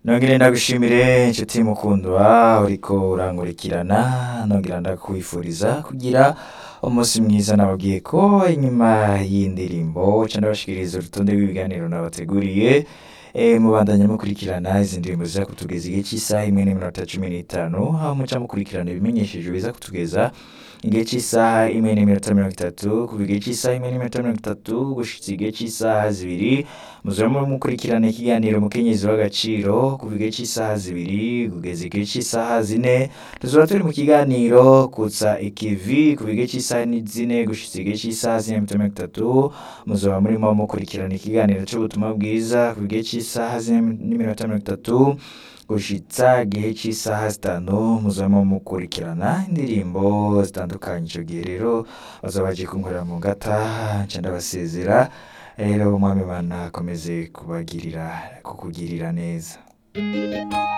nongere ndagushimire inshuti mukundwa uriko urankurikirana nongera ndakwifuriza kugira umunsi mwiza nababwiye ko inyuma y'indirimbo ca ndabashikiriza urutonde rw'ibiganiro nabateguriye e, mubandanya mukurikirana izi ndirimbo ziza kutugeza igihe cy'isaha imwe n'iminota cumi n'itanu aho muca mukurikirana ibimenyesheje biza kutugeza igihe cy'isaha imwe n'iminota mirongo itatu kuva igihe cy'isaha imwe n'iminota mirongo itatu gushitsa igihe cy'isaha zibiri muzaba mukurikirana ikiganiro mukenyezi w'agaciro kuva igihe cy'isaha zibiri kugeza igihe cy'isaha zine tuzaba turi mu kiganiro kutsa ikivi kuva igihe cy'isaha ni zine gushitsa igihe cy'isaha zine n'iminota mirongo itatu muzaba murimo mukurikirana ikiganiro c'ubutumwa bwiza kuva igihe cy'isaha zine n'iminota mirongo itatu gushitsa igihe cy'isaha zitanu muzaba mukurikirana indirimbo zitandukanye ico gihe rero bazaba baje kunkorera mu ngata nca ndabasezera rero umwami Imana akomeze kubagirira kukugirira neza